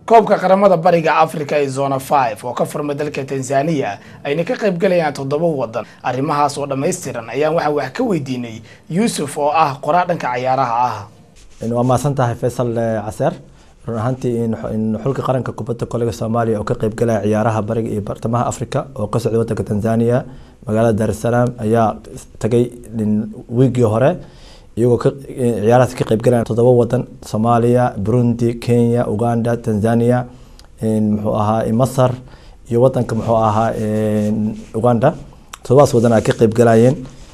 koobka qaramada bariga africa ee zona five oo ka furmay dalka tanzania ayna ka qayb galayaan toddoba wadan arrimahaas oo dhammaystiran ayaan waxaa wax ka weydiinay yuusuf oo ah qoraa dhanka cayaaraha ah waa mahadsan tahay faysal caseer run ahaantii in xulka qaranka kubadda kolayga soomaaliya oo ka qayb galaya ciyaaraha bariga iyo bartamaha africa oo ka socday wadanka tanzania magaalada dar es salaam ayaa tagay wiigii hore iyagoo ciyaarahaas ka qayb galaya toddoba wadan soomaaliya burundi kenya uganda tanzania muxuu ahaa masar iyo wadanka muxuu ahaa uganda toddobadas wadan ay ka qayb galayeen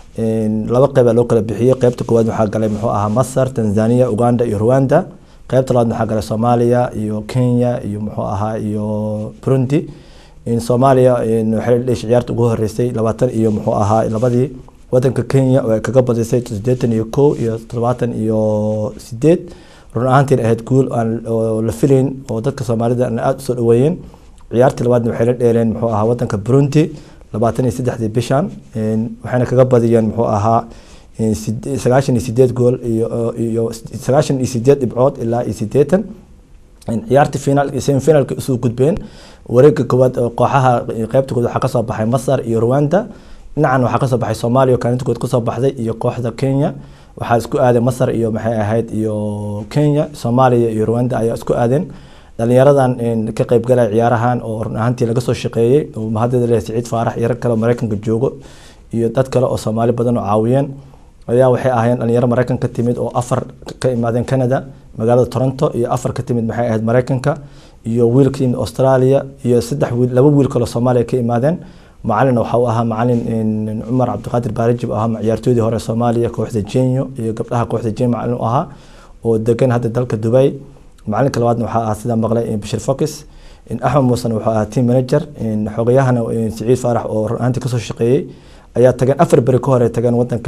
laba qeyb aa loo kala bixiyey qeybta koowaad waxaa galay muxuu ahaa masar tanzania uganda iyo rwanda qeybta labaad waxaa galay soomaaliya iyo kenya iyo muxuu ahaa iyo burundi soomaaliya waxay dheshay ciyaarta ugu horeysay labaatan iyo muxuu ahaa labadii wadanka kenya oo ay kaga badisay sideetan iyo kow iyo todobaatan iyo sideed run ahaantiin ahayd guul aan oo la filayn oo dadka soomaalida aada usoo dhaweeyeen ciyaartii labaadna waxay la dheeleen muxuu ahaa wadanka burundi labaatan iyo saddexdii bishan waxayna kaga badiyeen muxuu ahaa sagaashan iyo sideed gool iyo iyo sagaashan iyo sideed dhibcood ilaa iyo sideetan ciyaartii final semifinalka usoo gudbeen wareega koowaad kooxaha qeybta kood waxaa kasoo baxay masar iyo rwanda dhinacan waxaa kasoo baxay soomaaliya oo kaalinta kood kasoo baxday iyo kooxda kenya waxaa isku aaday masar iyo maxay ahayd iyo kenya soomaaliya iyo rwanda ayaa isku aadeen dhalinyaradan ka qayb galaya ciyaarahan oo run ahaantii laga soo shaqeeyey oo mahadada leh siciid faarax iyo rag kale oo mareykanka joogo iyo dad kale oo soomaali badan oo caawiyeen ayaa waxay ahaayeen dhalinyaro mareykan ka timid oo afar ka imaadeen canada magaalada toronto iyo afar ka timid maxay ahayd mareykanka iyo wiil ka yimid australia iyo saddex wiil laba wiil kaloo soomaaliya ka imaadeen macalin waxa uu ahaa macalin cumar cabdiqaadir baarajib oo ahaa ciyaartoydii hore soomaaliya kooxda jenyo iyo gabdhaha kooxda jen macalin u ahaa oo degan hadda dalka dubai macalinka labaadna waxaa ahaa sida maqlay bashir focus axmed muusen wuxuu ahaa team manager xogayahana siciid faarax oo run ahaantii kasoo shaqeeyey ayaa tageen afar beri ka hore tageen wadanka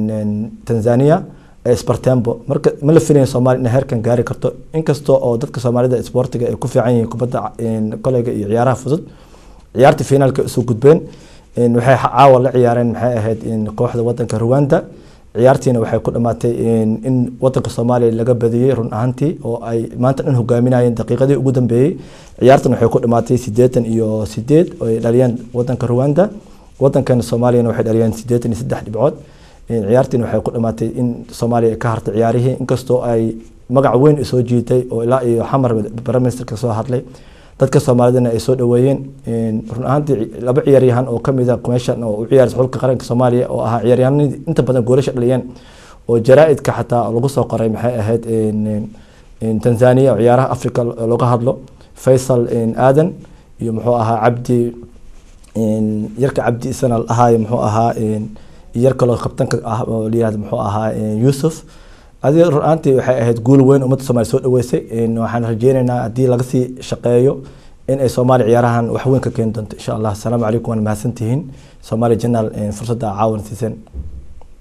tanzania spartembo marka ma la filayn soomaaliya inay heerkan gaari karto inkastoo oo dadka soomaalida sportiga ay ku fiican yihiin kubadda koleyga iyo ciyaaraha fudud ciyaartii finaalka isu gudbeen waxay caawa la ciyaareen maxay ahayd kooxda wadanka rwanda ciyaartiina waxay ku dhamaatay in wadanka soomaaliya laga badiyey run ahaantii oo ay maanta dhan hogaaminayeen daqiiqadii ugu dambeeyey ciyaartan waxay ku dhamaatay sideetan iyo sideed oo ay dhaliyeen wadanka rwanda wadankan soomaaliyana waxay dhaliyeen sideetan iyo saddex dhibcood ciyaartiina waxay ku dhamaatay in soomaaliya ay ka hartay ciyaarihii inkastoo ay magac weyn soo jiitay oo ilaa iyo xamar brimesterka soo hadlay dadka soomaalidana ay soo dhaweeyeen run ahaantii laba ciyaaryahan oo kamid a meeshan oo u ciyaarsa xulka qaranka soomaaliya oo ahaa ciyaaryahanadii inta badan goolasha dhaliyeen oo jaraa-idka xataa lagu soo qoray maxay ahayd tanzania oo ciyaaraha africa looga hadlo faysal aadan iyo muxuu ahaa cabdi yarka cabdi isana ahaayo muxuu ahaa yar kaloo kabtanka ah oo layihahdo muxuu ahaa yuusuf adiga run ahaantii waxay ahayd guul weyn ummadda soomaliya soo dhaweysay waxaan rajeyneynaa haddii laga sii shaqeeyo in ay soomaaliya ciyaarahan wax weyn ka keeni doonto insha allah asalaamu calaykum waan mahadsantihiin soomaaliya janaal fursadda caawan siiseen